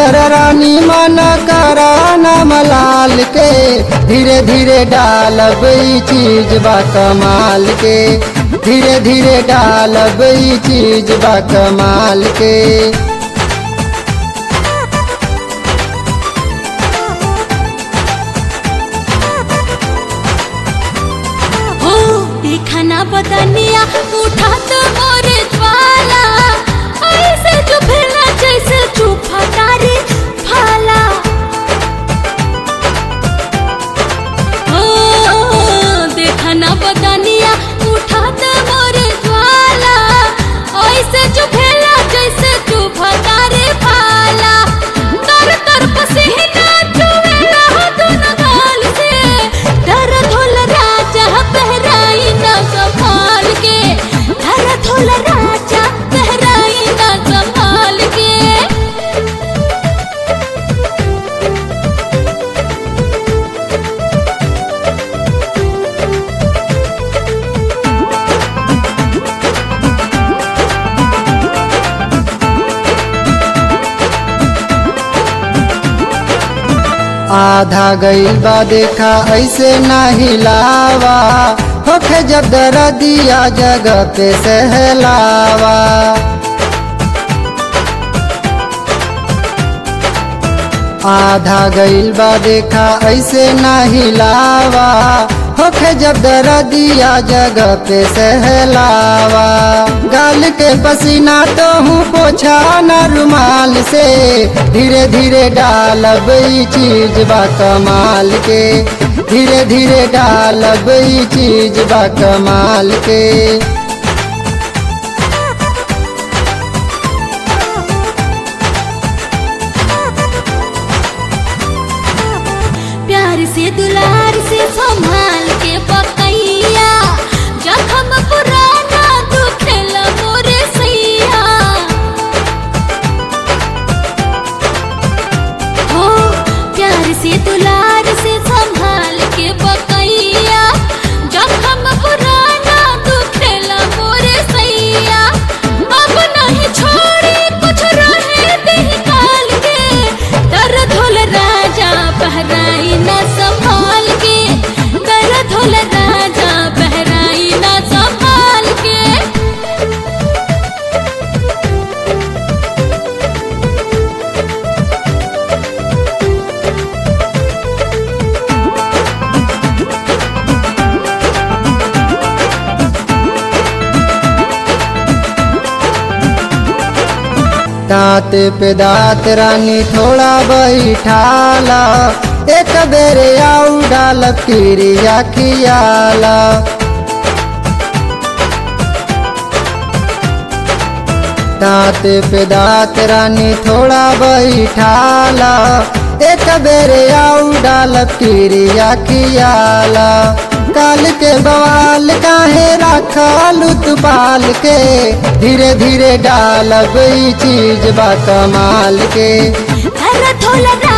कर रानी मन कर नाम लाल के धीरे धीरे डालब ई चीज बा कमाल के धीरे धीरे डालब ई चीज बा कमाल के हो दिखाना बदनिया उठा तो मोरे ज्वाला ऐसे जो भेला जैसे चुपा तारी फाला हो दिखाना बदनिया उठा तो मोरे ज्वाला ऐसे जो भेला जैसे चुपा तारी फाला तर तर पसीना चुवेला हो दोनों गाल से दर्द होला राजा बहराई ना संभाल के दर्द होला राजा बहराई ना संभाल के आधा गईल बा देखा ऐसे ना हिलावा होखे जब दर्दिया जगह पे सहलावा आधा गईल बा देखा ऐसे ना हिलावा होखे जब दर्दिया जगह पे सहलावा गाल के पसीना तो हूँ पोछा न रुमाल से धीरे धीरे डालब ई चीज बा कमाल के धीरे धीरे डालब ई चीज बा कमाल के प्यार से दुलार से संभाल के पकैया जखम पुराना दुखेला मोरे सैया हो प्यार से दुलार से संभाल के पकैया जखम पुराना दुखेला मोरे सैया अब नहीं छोड़ी कुछ रहे देह काल के दर्द होल राजा बहराई ना संभाल के दर्द होल राजा बहराई ना संभाल के दांत पे दांत रानी थोड़ा बैठाला एक बेरे आऊ डाल किरिया खियाला दांत पे दांत रानी थोड़ा बैठाला एक बेरे आऊ डाल किरिया खियाला काल के बवाल काहे रखल पाल के धीरे धीरे डालब ई चीज बा कमाल के दर्द होल